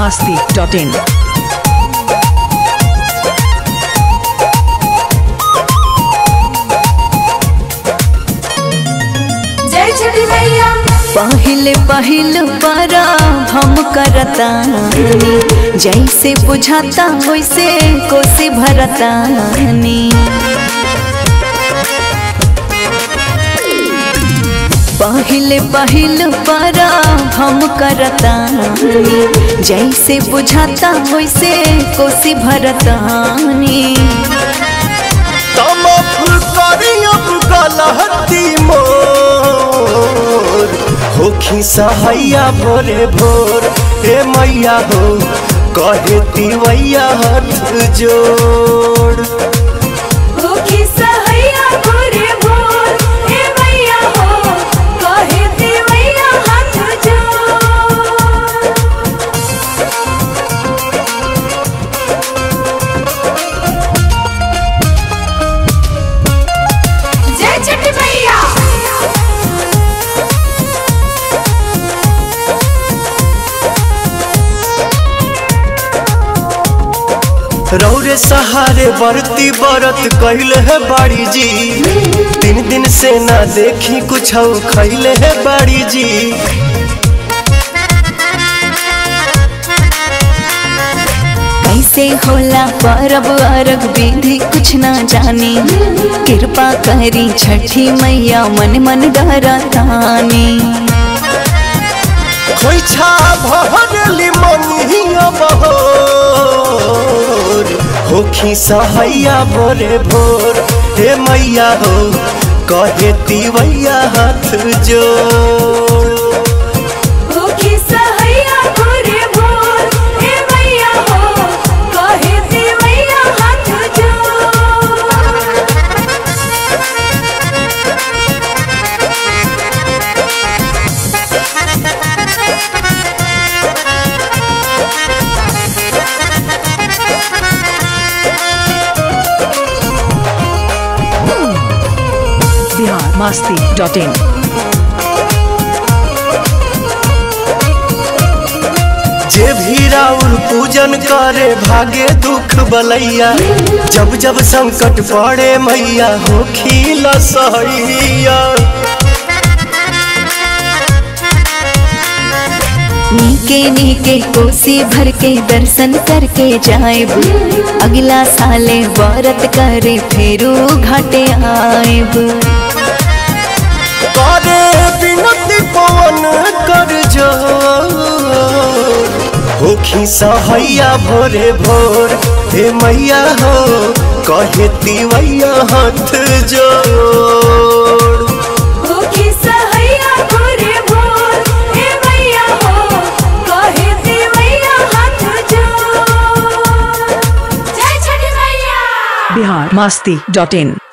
masti.in. जय छठी मैया पहले पहल बरा हम करतानी जैसे बुझाता वैसे कोसी भरतानी पहले पहल बरा हम करतानी जैसे बुझाता वैसे कोसी भरतानी तमफ करियब गलहती मोर होखी सहैया भोरे भोर हे मैया हो कहे तिवैया हाथ जोड़ भूखी सहैया भोरे भोर हे मैया हो कहे देवैया हाथ जोड़ जय छठी मैया रौरे सहारे बरती बरत कहले है बाड़ी जी तीन दिन से ना देखी कुछ खैले है बाड़ी जी कैसे होला परब अरग विधि कुछ ना जानी कृपा करी छठी मैया मन मन डरतानी खोइछा भरली मनिया बहोर होखी सहैया भोरे भोर हे मैया हो कहे तिवैया हाथ जोड़ भूखी सहैया भोरे भोर हे मैया हो कहे देवैया हाथ जोड़ Bihar masti.in. जे भी राउर पूजन करे भागे दुख बलैया जब जब संकट पड़े मैया हो खीला सहैया नीके नीके कोसी भर के दर्शन करके जाएब अगला साले व्रत करे फेरू घाटे आएब करे बिनती पवन कर जोर होखी सहैया भोरे भोर हे मैया हो कहे तिवैया हाथ जोड़ भूखी सहैया भोरे भोर हे मैया हो कहे देवैया हाथ जोड़ जय छठी मैया Bihar masti.in.